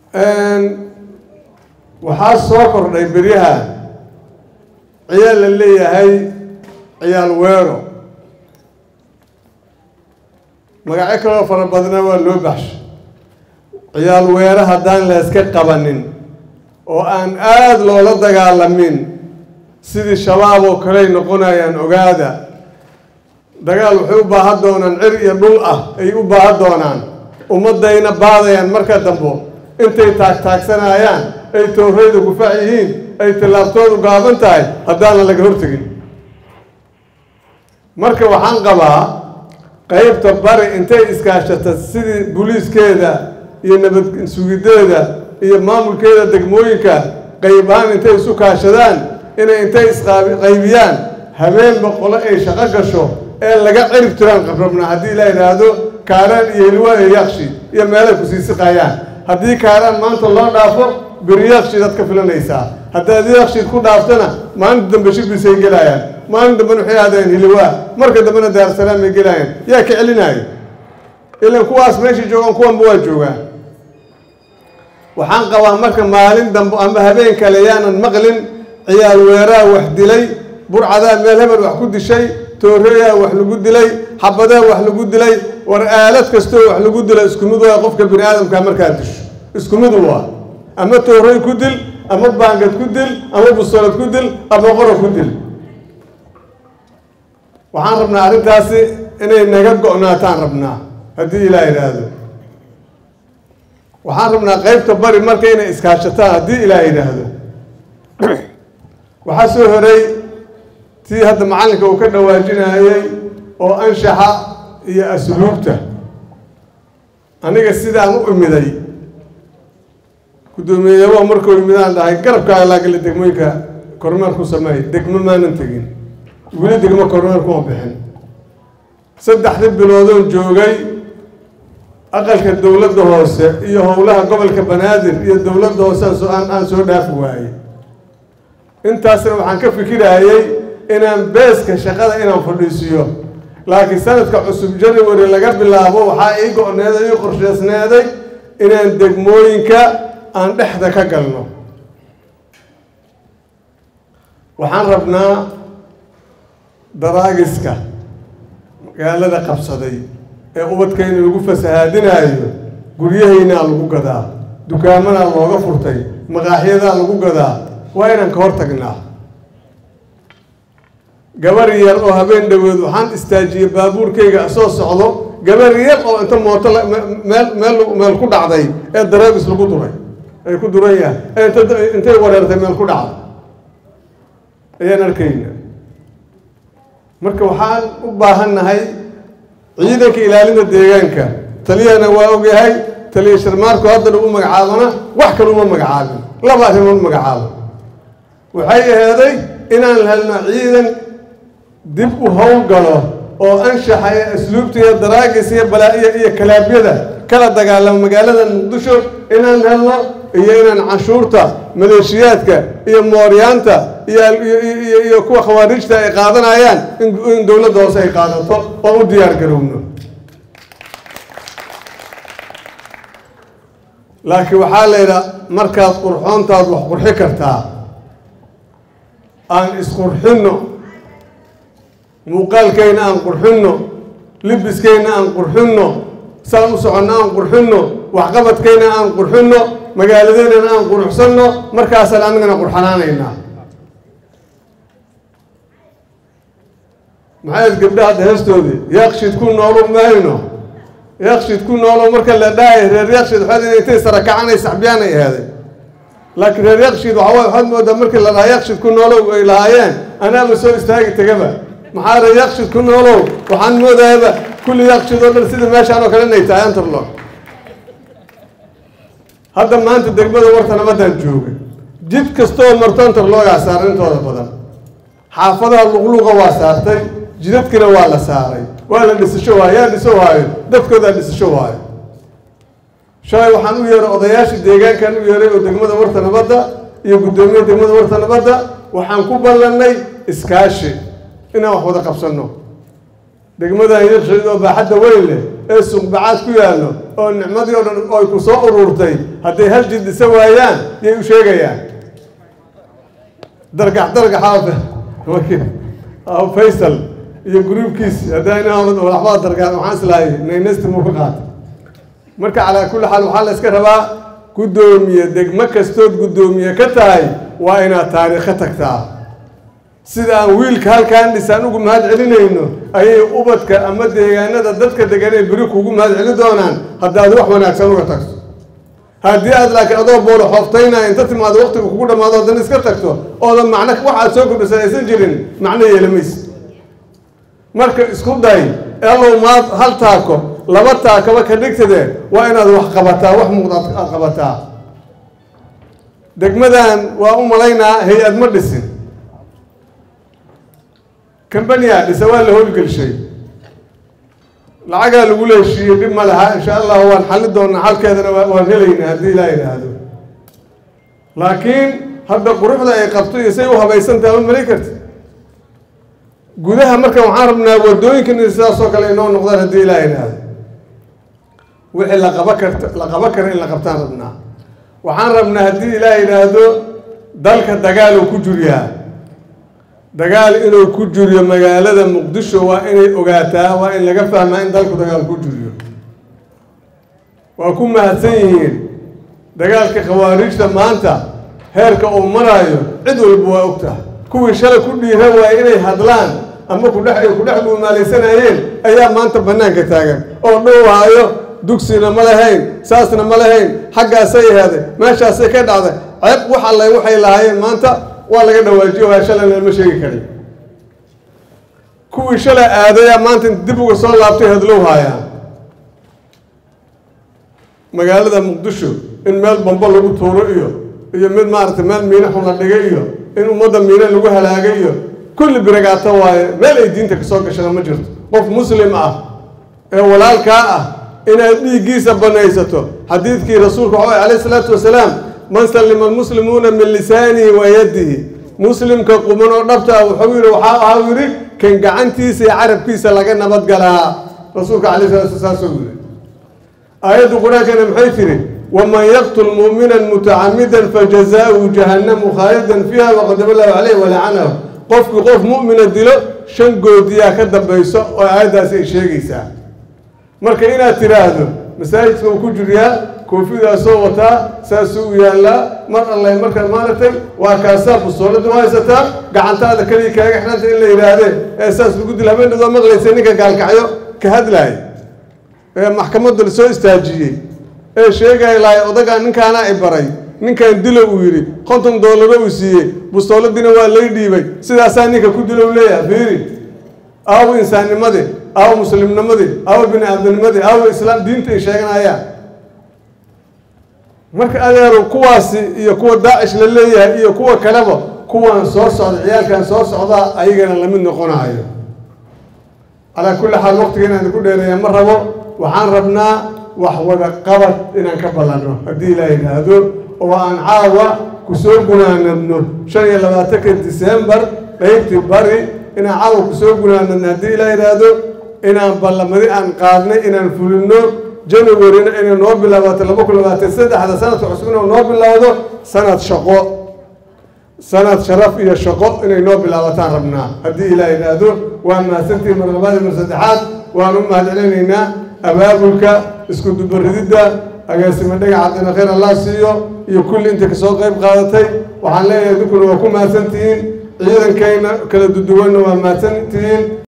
waxaa soo kordhay beryaha ciyaal la leeyahay ciyaal weero magacyo kaloo fara badna waa loo baxshay ciyaal weero haddaan la iska qabanin oo aan aada loola dagaalamin sidii shabaab oo kaley noqonayaan ogaada dagaal waxay u baahan doonaan cir iyo dhul ah ay u baahan doonaan ummadayna baadayaan marka dambo intay taagtaagsanayaan ay tooreyda gufaac yihiin ay tallaabtoodu gaaban tahay haddaanan laga hortegin marka waxaan qabaa qeybta bari intay iskaashata sidii booliiskeeda iyo nabad sugideeda iyo maamulkeeda degmooyinka qeybahaan intay isu kaashadaan inay intay isqaybiyaan habeenba qole ay shaqo gasho ee laga cirib tiraan qabrabna haddii la yidhaahdo kaaraan iyo hilwaa iyo yakshi iyo meelay ku sii siqayaan haddii kaaraan maanta loo dhaafo beri yakshidaad ka filanaysaa haddaad yakshiid ku dhaaftana maalinta dambe shibisay gelayaan maalin dambena waxay aadeen hiliwaa marka dambena daarsalaam ay gelayaan yaa ka celinaayo ilan kuwaas meesha joogaan kuwanba waa joogaan waxaan qabaa marka maalin dambe ama habeen kale yaanan maqlin ciyaal weeraa wax dilay burcadaa meel hebel wax ku dishay tooreyaa wax lagu dilay xabadaa wax lagu dilay war aalad kastoo wax lagu dila isku mid waa qofka bini aadamka markaa disho isku mid waa ama toorey ku dil ama baangad ku dil ama busolad ku dil ama qoro ku dil waxaan rabnaa arrintaasi inay naga go-naataan rabnaa haddii ilaa yidhaahdo waxaan rabnaa qeybta bari marka inay iskaashataan haddii ilaa yidhaahdo waxaa soo horay tii hadda macallinka uu ka dhawaajinayay oo anshaxa iyo asluubta aniga sidaan u imiday guddoomiyeyabaha markuu imidaan dhahay garabkaaga laagala degmooyinka kormeer ku sameey degmo maanan tegin weli degmo kormeer kuma bixin saddexdii biloodoon joogay aqalka dowladda hoose iyo howlaha gobolka banaadir iyo dowladda hoose aan aan soo dhaafi waayey intaasna waxaan ka fikirayay inaan beeska shaqada inaan fadhiisiyo laakiin sanadka cusub january laga bilaabo waxaa ii go-needay ii qorsheysneeday inaan degmooyinka aan dhexda ka galno waxaan rabnaa daraagiska magaalada qabsaday ee ubadkayna lagu fasahaadinaayo guryahaynaa lagu gadaa dukaamanaa looga furtay maqaaxyadaa lagu gadaa waa inaan ka hor tagnaa gabar yar oo habeen dhaweed waxaan istaajiyey baabuurkayga soo socdo gabar yar oo inta mooto meel meel meel ku dhacday ee dareebis lagu duray ay ku duran yahay ee inta intay wareertay meel ku dhacday ayaan arkayna marka waxaan u baahannahay ciidanka ilaalinta deegaanka taliyahana waa ogyahay taliya sharmaarku haddana u magacaabana wax kale uma magacaabin laba arrimood magacaabo waxay aheeday inaan helno ciidan dib u howlgalo oo anshaxa iyo asluubta iyo daraagis iyo balaa-iya iyo kalaabyada kala dagaalamo magaalada muqdisho inaan helno iyo inaan canshuurta maleeshiyaadka iyo mooryaanta iyo iyo kuwa khawaarijta ay qaadanayaan in dowladda hoose ay qaadato oo u diyaar garowno laakiin waxaa la yidhaa markaad qurxoontaad wax qurxi kartaa aan isqurxinno muuqaalkayna aan qurxinno libiskayna aan qurxinno saan u soconno aan qurxinno waxqabadkayna aan qurxinno magaaladeynana aan quruxsanno markaasaan anigana qurxanaanaynaa maxayd gabdha hadda heestoodii yaaqshid ku noolo mayno yaaqshid ku noolo marka la dhahay reer yaaqshid waxaad in intay sarakacanay saxbiyaan ay ahaaday laakiin reer yaaqshid waxaa waxaad moodaa markii la dhahaa yaaqshid ku noolow ay lahaayeen anaaba soo istaagi tegaba maxaa reer yaaqshid ku noolow waxaan moodayaba kulli yaaqshid oo dhan sida meeshaan oo kale inay tahay antarlo hadda maanta degmada warta nabadaan joogay jid kastoo marto antarloogaa saaray intooda badan xaafadaha luqluqa waa saartay jidadkina waa la saaray waa la dhisasho waayo yaa dhiso waayo dadkoodaa dhisasho waayo shalay waxaan u yeeray odayaashii deegaankan u yeeray oo degmada warta nabadda iyo guddoomiyaha degmada warta nabadda waxaan ku ballannay iskaashi inaan wax wada qabsanno degmadan yarshayd oo baaxadda weyn leh ee suuqbacaad ku yaallo oo nicmadii oo dhan oy ku soo ururtay hadday hal jid dhisa waayaan yay u sheegayaan dargax dargaxa faysal iyo gruubkiis haddaynwaxbaa dargax waxaan islahay naynesti muu ka qaatay marka calaa kulli xaal waxaa la iska rabaa guddoomiye degmo kastood guddoomiye ka tahay waa inaad taariikho tagtaa sida aan wiilka halkaan dhisaan ugu mahad celinayno ayay ubadka ama deegaanada dadka deganay beri kugu mahad celin doonaan haddaad wax wanaagsan uga tagto haddii aad laakiin adoo boolo xooftayna inta timaado waqtiga kugu dhammaado haddana iska tagto oodan macno waxaad soo kordhisan aysan jirin macno yeelamaysa marka isku day elow maad hal taako laba taakaba ka dhigtade waa inaad wax qabataa wax muuqda aad qabataa degmadan waa u malaynaa hay-ad ma dhisin cambania dhisa waa la howlgelshay lacagaa lagu leeshiiyey dhib ma laha insha allahu waan xalli doonaa xalkeedana waan helaynaa haddii ilaa yidhaahdo laakiin hadda quruxda ay qabto iyo say u habaysantaha ma mali karti gudaha marka waxaan rabnaa wadooyinkan sidaas oo kale inoo noqdaan haddii ilaa yidhaahdo wixii la qaba karta la qaban kara in la qabtaan rabnaa waxaan rabnaa haddii ilaa yidhaahdo dalka dagaal uu ku juriyaa dagaal inuu ku juriyo magaalada muqdisho waa inay ogaataa waa in laga fahmaa in dalku dagaal ku juriyo waa ku mahadsan yihiin dagaalka khawaariijta maanta heerka uu maraayo cid walba waa ogtaha kuwii shalay ku dhiiran waaya inay hadlaan ama kudhex ay ku dhex dhuumaalaysanayeen ayaa maanta bannaanka taagan oo dhowhaayo dugsina ma lahayn saasna ma lahayn xaggaasay ahaaday meeshaasay ka dhacday ceeb wax alle waxay lahaayeen maanta waa laga dhawaajiyo waa shalayna lama sheegi karin kuwii shalay aadayaa maanta dib uga soo laabtay hadlow haayaan magaalada muqdisho in meel bambo lagu tuuro iyo iyo mid maaragtay meel miine xun la dhigay iyo in ummadda miine lagu halaagay iyo kulli biragaato waaye meel ay diinta kasoo gashada ma jirto qof muslim ah ee walaalkaa ah inaad dhiiggiisa banaysato xadiidkii rasuulka waxa way alayh isalaatu wasalaam man sallima almuslimuuna min lisaanihi wa yadihi muslimka quman oo dhabta ah wuxuu yidhi waxaa ahaa yidhi kan gacantiisa iyo carabkiisa laga nabadgalaa rasuulka alayh salatu saasuu yidhi aayaddu qur-aankana maxay tiri waman yaqtul mu'minan mutacamidan fajazaauhu jahannamu khaalidan fiiha waqadaba lahu caleyh walacanahu qofkii qof mu'mina dilo shan goodiyaa ka dambayso oo aayaddaasi ay sheegaysaa marka inaad tidhaahdo masaajidka uu ku jiriyaa koofidaasoo wataa saasuu u yaallaa mar allay markaad maaragtay waa kaasaa bustoolada u haysataa gacantaada keliya kaaga xidhanta in la yidhaahdee ee saas lagu dil habeen dhadoo maqlaysa ninka gaalkacyo ka hadlaaya ee maxkamadda la soo istaajiyey ee sheegaya lahay odagaa ninkaana i baray ninkan dilo uu yidhi konton doolaro uu siiyey bustooladiina waa lay dhiibay sidaasaa ninka ku dilo u leeyahay fiiri aawo insaannimadii aawo muslimnimadii aawo bini aadamnimadii aawo islaam diinta ay sheeganayaan marka adeero kuwaasi iyo kuwa daacish la leeyahay iyo kuwa kaleba kuwan soo socda ciyaalkan soo socdaa ayagana lamid noqonayo calaa kulli xaal waqtiga inaan ku dheereeya ma rabo waxaan rabnaa wax wada qabad inaan ka ballanno haddii ilaa yidhaahdo oo aan caawa kusoo gunaanadno shan iyo labaatanka disembar qaybtii bari inaan caawa kusoo gunaanadno haddii ilaa yidhaahdo inaan ballamadi aan qaadnay inaan fulino januaryna inay noo bilaabato laba kun labaatan saddexda sanadka cusub inuu noo bilowdo sanad shaqo sanad sharaf iyo shaqo inay noo bilaabataan rabnaa haddii ilaa yidhaahdo waan mahadsantihi mar labaad mar saddexaad waan u mahad celinaynaa abaabulka isku dubarididda agaasimo dhagaca dina khayr allah siiyo iyo kulli inta kasoo qayb qaadatay waxaan leeyahay dinkuna waa ku mahadsantihiin ciidankayna kala duduwanna waa mahadsantihiin